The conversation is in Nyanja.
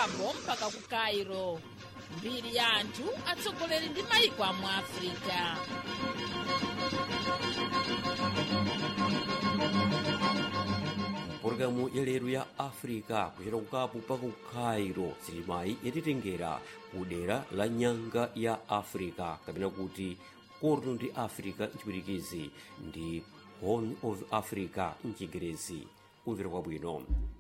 cabo mpaka ku cairo mbiri ya anthu atsogoleri ndi mayiko amu africa pologalamu ya lero ya africa kuchera kukapu mpaka ku cairo silimayi yatitengera ku dera la nyanga ya africa kapena kuti korno ndi africa mchipwitikizi ndi horn of africa mchingerezi kumvera kwabwino